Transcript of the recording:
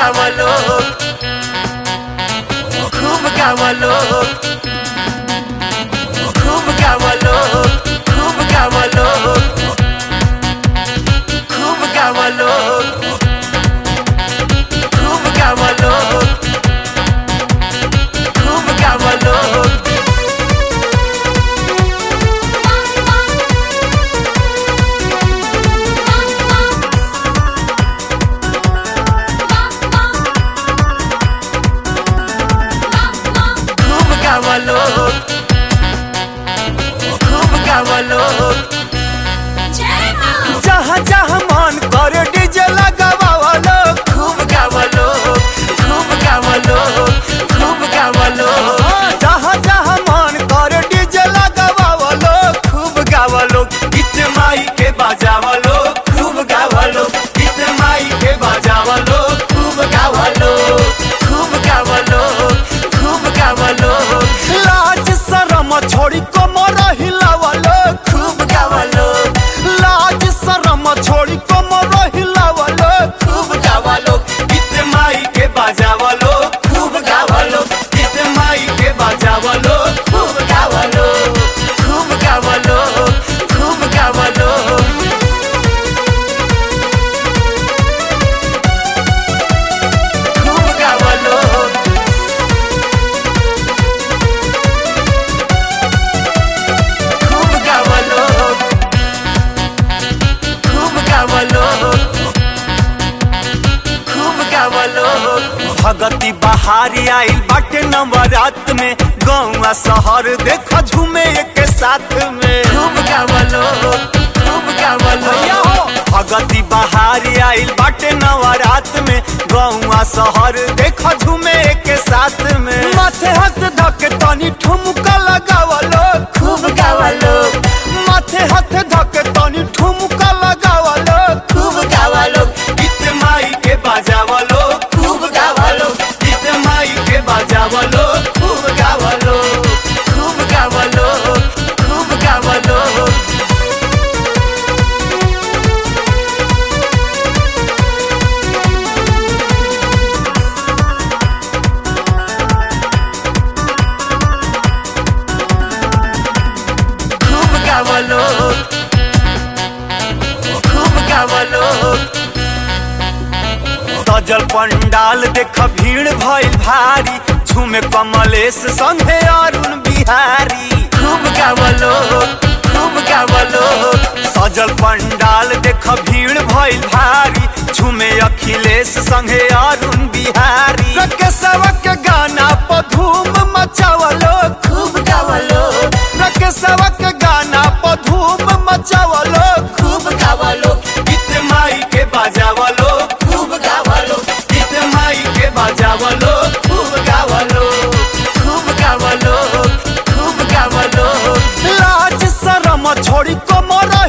गावलो खूब गावलो खूब गावलो खूब गावलो खूब गावलो खूब गावलो खूब गावलो खूब गावलो खूब गावलो जहाँ जहाँ मन करे डीजे लगावालो खूब गावलो खूब गावलो खूब गावलो जहाँ जहाँ मन करे डीजे लगावालो खूब गावलो गीत माई के बजावलो खूब गावलो गीत माई के बजावलो खूब गावलो खूब गावलो खूब गावलो लाज शरम छोड़ी कमर हिलावलो खूब गावलो लाज शरम छोड़ी कमर हिलावलो खूब गावलो गीत माई के बजावलो खूब गावलो गीत माई के बजावलो खूब गावलो खूब गावलो खूब गावलो खूब गावलो खूब गावलो खूब गावलो खूब गावलो भगती बहारी आइल बाटे नवरात में गौवा शहर देख झूमे एक साथ में खूब गावलो खूब गावलो भैया हो भगती बहारी आइल बाटे नवरात में गौवा शहर देख झूमे एक साथ में माथे हाथ धके तनी ठुमका लगावलो खूब गावलो माथे हाथ धके तनी ठुमका लगावलो खूब गावलो गीत माई के बजावलो खूब गावलो गीत माई के बजावलो खूब गावलो खूब गावलो खूब गावलो खूब गावलो खूब गावलो सजल पंडाल देख भीड़ भइल भारी झूमे कमलेश संगे अरुण बिहारी खूब गावलो खूब गावलो सजल पंडाल देख भीड़ भइल भारी झूमे अखिलेश संगे अरुण बिहारी रकेशवा के गाना पर धूम मचावलो खूब गावलो रकेशवा के गाना पर धूम मचावलो खूब गावलो गीत माई के बजावलो खूब गावलो गीत माई के बजावलो खूब गावलो खूब गावलो खूब गावलो लाज शरम छोड़ी कमर